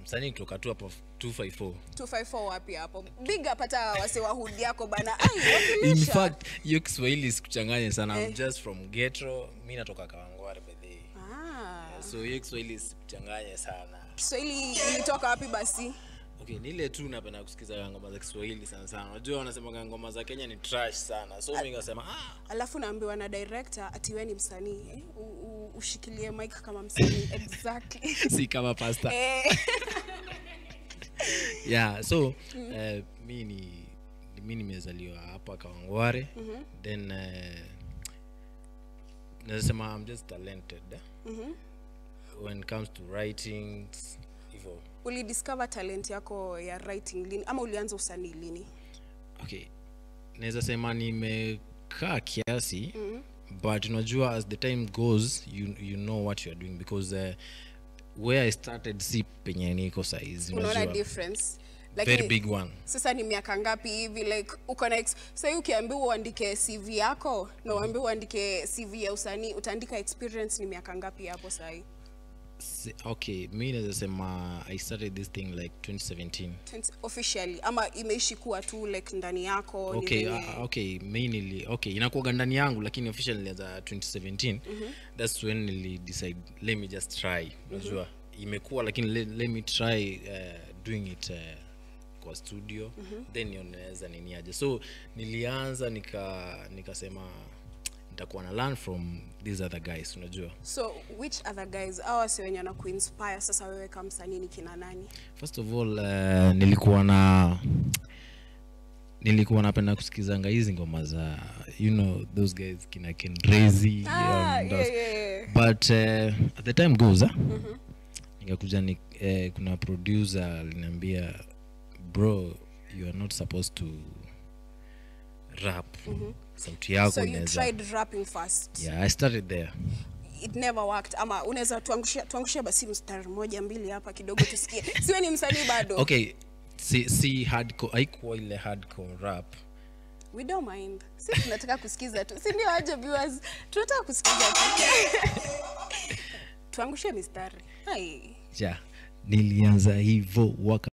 msanii kutoka tu hapo 254 254 wapi hapo big up hata wase wa hood yako bana ai in wakilisha fact hiyo kiswahili sikuchanganya sana I'm just from getro mi natoka kawangware bedhii ah so hiyo kiswahili sikuchanganye sana Kiswahili ilitoka wapi basi okay ni ile tu napenda kusikiza ngoma za kiswahili sana sana unajua wanasemaga ngoma za kenya ni trash sana so mi nikasema ah, alafu naambiwa na director ati wewe ni msanii eh? U, u, ushikilie mic kama msanii exactly si kama pasta eh, yeah so eh, mi ni mi nimezaliwa hapa kawangware then uh, nasema i'm just talented eh? when it comes to writing hivyo ulidiscover talent yako ya writing lini ama ulianza usanii lini okay naweza sema nimekaa kiasi mm -hmm. but unajua as the time goes you, you know what you are doing because uh, where i started si penye niko saizi unaona unajua difference very big one sasa ni miaka ngapi hivi like uko na ex- sahii ukiambiwa uandike cv yako na uambiwa uandike cv ya usanii utaandika experience ni miaka ngapi hapo sahii Si- okay mi naweza sema i started this thing like 2017 20 officially ama imeishi kuwa tu like ndani yako ni okay venye- uh, okay mi nili okay inakuaga ndani yangu lakini official nilianza 2017 that's when nili decide let me just try unajua imekuwa lakini let, let me try uh, doing it uh, kwa studio then nionaweza nini aje so nilianza nika nikasema nitakuwa na learn from these other guys unajua so which other guys au wasi wenye na kuinspire sasa wewe kama msanii ni kina nani first of all uh, nilikuwa na nilikuwa napenda kusikizanga hizi ngoma za you know those guys kina kenrezi ah, um, yeah, those- yeah, yeah. but uh, at the time goes ah, nikakuja ni, eh, kuna producer aliniambia bro you are not supposed to rap sauti yako so you inaweza tried rapping first yeah i started there it never worked ama unaweza tuangushia tuangushia basi mstari moja mbili hapa kidogo tusikie siwe ni msanii bado okay si, si hardcore haikuwa ile hardcore rap we don't mind si tunataka kusikiza tu si ndio aje viewers tunataka kusikiza tu tuangushie mistari hai ja nilianza hivyo waka